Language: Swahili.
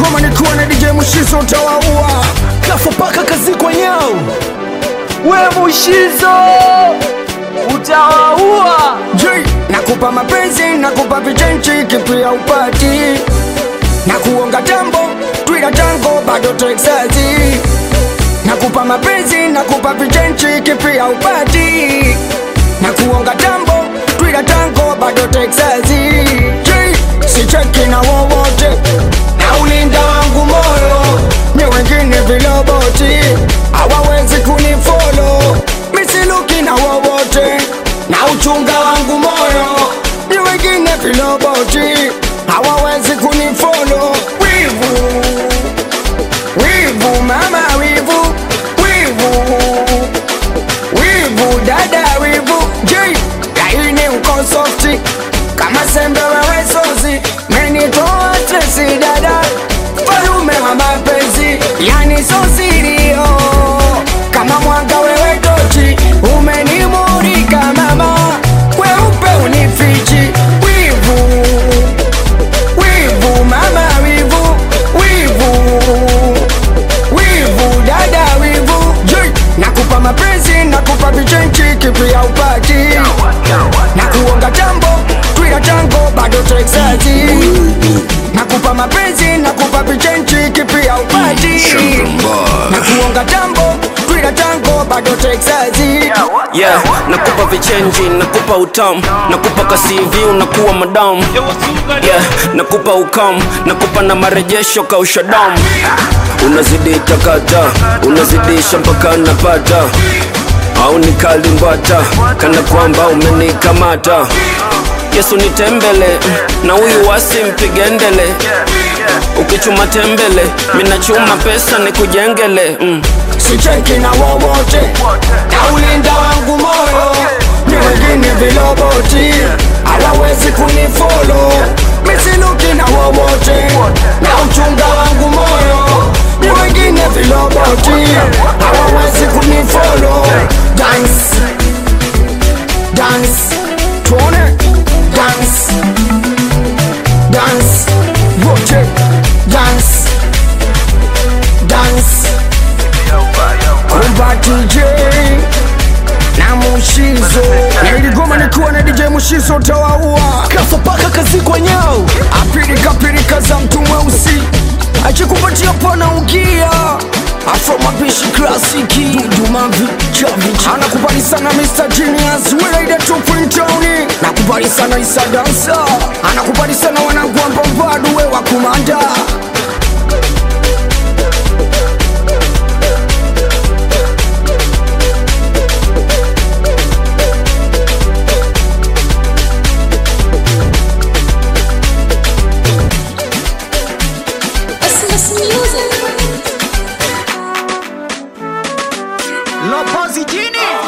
Niligoma nikiwa na DJ Mushizo utawaua Kafa paka kazi kwa nyao We Mushizo utawaua. J Nakupa mapenzi, nakupa vichenchi kipia upati Na kuonga tambo, twila tango bado Texasi Nakupa mapenzi, nakupa vichenchi kipia upati Na kuonga tambo, twila tango bado Texasi J Sicheki na wowote Na ulinda wangu moyo Ni wengine viloboti Hawawezi kunifolo Misiluki na wowote Na uchunga wangu moyo Ni wengine viloboti Hawawezi kunifolo Wivu Wivu mama wivu Wivu Wivu dada wivu J Laini uko softi Kama sembe wewe sozi Menitoa stresi dada Falume wa mapenzi Yani sosirio Kama mwanga wewe tochi Umenimurika mama Weupe unifichi Wivu Wivu mama wivu Wivu Wivu dada wivu J Nakupa mapenzi Nakupa vichenchi Kipia upati na kuonga tambo twila tango bado Texasi nakupa mapenzi nakupa vichenchi kipia upati na kuonga tambo twila tango bado Texasi yeah, nakupa vichenji nakupa utamu nakupa kasivi unakuwa madamu yeah, nakupa ukamu nakupa na marejesho kausha damu unazidi takata unazidisha mpaka napata au nikalimbata kana kwamba umenikamata yesu nitembele na huyu wasi mpigendele ukichuma tembele minachuma pesa nikujengele mm. sicheki na wowote na ulinda wangu moyo ni wengine viloboti hawawezi kunifolo misiluki na wowote na uchunga wangu moyo ni wengine viloboti hawawezi kunifolo dance dance tuone dance dance wote dance dance kumba DJ na Mushizo Niligoma nikiwa na DJ Mushizo tawaua Kafa paka kazi kwa nyao Apirika pirika za mtu mweusi Achikupatia pana ugia Afro mapishi klasiki Dudu mavi chavichi Anakubali sana Mr. Genius Wilaida 2.0 Nakubali sana Isa Dansa Anakubali sana wanangu ambao bado we wa kumanda Christmas music. Lopozi jini